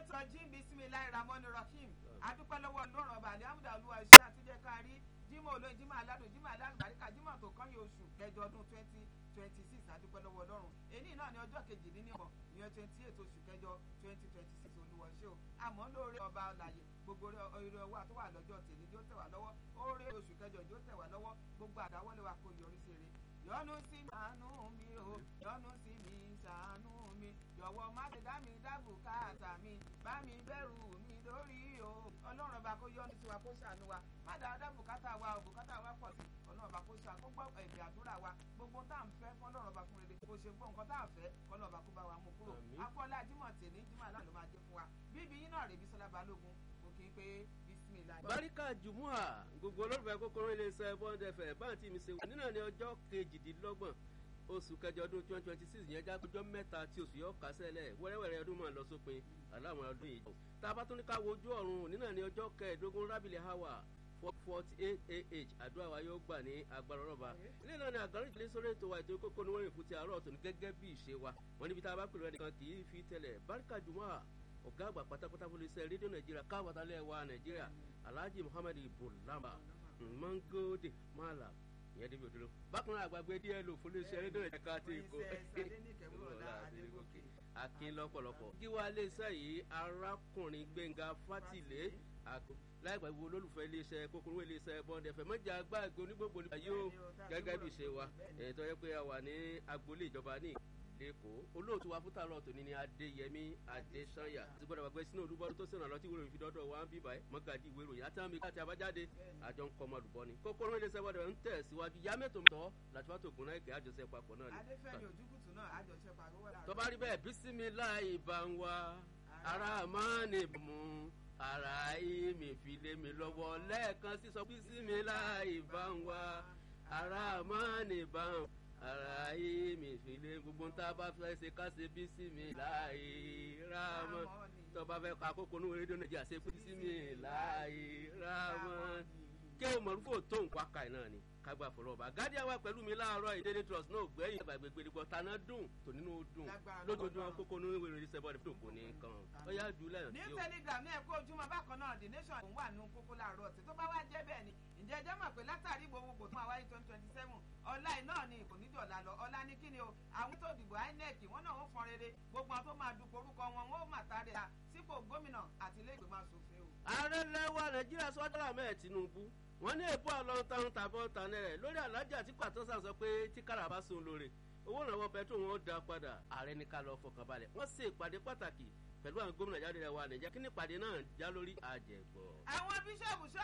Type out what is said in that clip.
sọjí bisimilayi ramoni rahim adúpẹ́ lọ́wọ́ lọ́rùn ọba alihamudu olúwa iṣẹ́ àtijọ́ kárí jimoh olóyin jimoh aládùn jimoh alálùbáríkà jimoh tó kán yóò oṣù kẹjọ ọdún twenty twenty six adúpẹ́ lọ́wọ́ lọ́rùn èyí náà ní ọjọ́ kejìdínlọ́gbọ̀n ìyẹn twenty eight oṣù kẹjọ twenty twenty six olúwa ṣé o àmọ́ lóore ọba ọ̀làyè gbogbo oore ọwọ́ àtọwà lọ́jọ́ tèmi yóò tẹ̀ wá lọ́wọ́ oore oṣù kẹjọ yóò tẹ̀ wá lọ́wọ́ gbogbo àdáwọ́lé wa kò yọrí sí rere yọ́nú sí mi ṣàánú mi o yọ́nú sí mi ṣàánú mi jọ̀wọ́ má ṣe dá mi dá bùkátà mi bá mi bẹ̀rù mi lórí o ọlọ́run ọba kó yọ́nú sí wa kó ṣàánú wa má dáa dá bùkátà wa o bùkátà wa pọ̀ sí ọlọ́run ọba kó ṣàánú kó gbọ́ ẹ̀bẹ̀ àdúrà wa gbogbo tá à ń fẹ́ fún ọlọ́run ọba fún rere kò ṣe gbọ́ nǹkan tá à ń fẹ́ ọlọ́run ọba kó bá wa mú kúrò akọ́lá jímọ̀ tèmi jímọ̀ náà ló máa jẹ́ fún wa bíbí yín náà rèébi sọlá balógun mo kì í pé bisimilayi. baríkà jùmùà gbogbo olólùfẹ́ kókóró iléeṣẹ́ bond fm báńtì mi ṣe wà nínú ní ọjọ́ kejìdínlọ́gbọ̀n oṣù kẹjọ ọdún twenty twenty six yẹn já ọjọ́ mẹ́ta tí oṣù yọ kásẹ̀lẹ̀ wẹ́rẹ́wẹ́rẹ́ ọdún máa lọ sópin aláwọn ọdún yìí. tá a bá tún ní ká wo ojú ọ̀run nínú ní ọjọ́ kẹẹ̀ẹ́dógún rábìlì hawa forty eight ah àdúrà wa yóò gbà ní agbára ọlọ́ba ilé náà ni àgbáríjì lé sórí ètò wa ètò kókó ní wọ́n rìn fún ti àárọ̀ tó ní gẹ́gẹ́ bí ìṣe wa wọ́n níbi tá a bá pèrò ẹnìkan kì í fi tẹ̀lẹ̀ báríkà jùmọ̀ ọ̀gá àgbà pátápátá fún iléeṣẹ́ rédíò nàìjíríà káwọ́tálẹ̀ wa nàìjíríà alhaji muhammed ibulamba mangode mala ìyẹn débi òdúró bákan náà àgbàgbé díẹ̀ lò fún iléeṣẹ́ rédíò nàìjíríà ká ti kó akin lọ́pọ̀lọpọ̀ gíwá iléeṣẹ́ yìí arákùnrin gbẹ̀ngà fátìlé láìpẹ́ wo olólùfẹ́ iléeṣẹ́ kókóró iléeṣẹ́ bọ́ndẹ̀fẹ́ mọ́jà gbàgbé onígbògbò nípa yóò gẹ́gẹ́ bí ṣe wa ètò yẹ pé a wà ní agboolé ìjọba ní lẹ́kọ̀ọ́ olóòtú wa fún tààrọ̀ tòní ni adéyẹmí adésanya ti gbọ́dọ̀ wà pé sínú olúbọ́dún tó sẹ̀nà lọ́tí ìwé ìròyìn fi dọ́dọ̀ wa ń bí báyìí mọ́gàdí ìwé ìròyìn àti àmì àti àbájáde àjọ ń kọ́ ọmọ àlùbọ́ ni kókóró iléeṣẹ́ bọ́dọ̀ ń tẹ̀ síwájú yá mẹ́tò tọ́ láti wá tó gùn náà ìkẹ́ àjọṣe papọ̀ náà ni. adéfẹ́mi ojúkùtù náà àjọṣe papọ̀ tó bá rí bẹ́ẹ̀ bísímíláì bá ń wá ara máa ní mú ara ìmì fi lé mi lọ́wọ́ lẹ́ẹ̀kan sísọ bísímíláì bá ń wá ara máa ní bá ń ara yìí mi fìlẹ̀ gbogbo ń tá a bá fẹ́ ṣe ká ṣe bí sí mi láàyè rámọ́ tó bá fẹ́ ka kókó ní rédíò nàìjíríà ṣe bí sí mi láàyè rámọ́ kí o mọ̀rúfò tó nǹkan aka ẹ̀ náà ni kágbá fọlọ́ ọba gádíà wa pẹ̀lú mi láàárọ̀ ìdílé trust náà gbẹ̀yìn ìgbà gbẹgbẹ̀rẹ̀gbọ̀ taná dùn tò nínú dùn lójoojúmọ́ kókó ní ìwé ìròyìn sẹ́bọ̀ ní kò ní kan ó yá jù lẹ́yìn ní telegram ní ẹ̀kọ́ ojúmọ́ bákan náà the nation òun wà nínú kókó láàárọ̀ ọ̀tẹ̀ tó bá wá jẹ́ bẹ́ẹ̀ ni ǹjẹ́ ẹjẹ́ mọ̀ pé látàrí gbogbogbò tó máa wáyé twenty twenty seven ọ̀la ẹ̀ náà ni kò ní jọ̀la lọ ọ̀la ní kíni o àwọn tó dìbò inec wọn náà ó fọn rere gbogbo àwọn tó máa dupò orúkọ wọn wọn ó mà tàrí à sípò gómìnà àti ilé ìgbìmọ̀ asòfin o. ààrẹ lẹ́wà nàìjíríà sọ́dọ̀ àmẹ́ tinubu wọ́n ní èbú àlọ́ntàn tàbọ̀ tànẹ́rẹ̀ lórí alájà tí pàtọ́sà sọ pé tí kára bá sun lóore owó ìrànwọ́ pẹ̀tró wọn ó da padà ààrẹ ní ká lọ fọkàn balẹ̀ wọ́n ṣe ìpàdé pàtàkì pẹ̀lú àwọn gómìnà jáde rẹ̀ wà nàìjíríà kí ní ìpàdé náà já lórí àjẹgbọ́. àwọn bíṣọ̀bù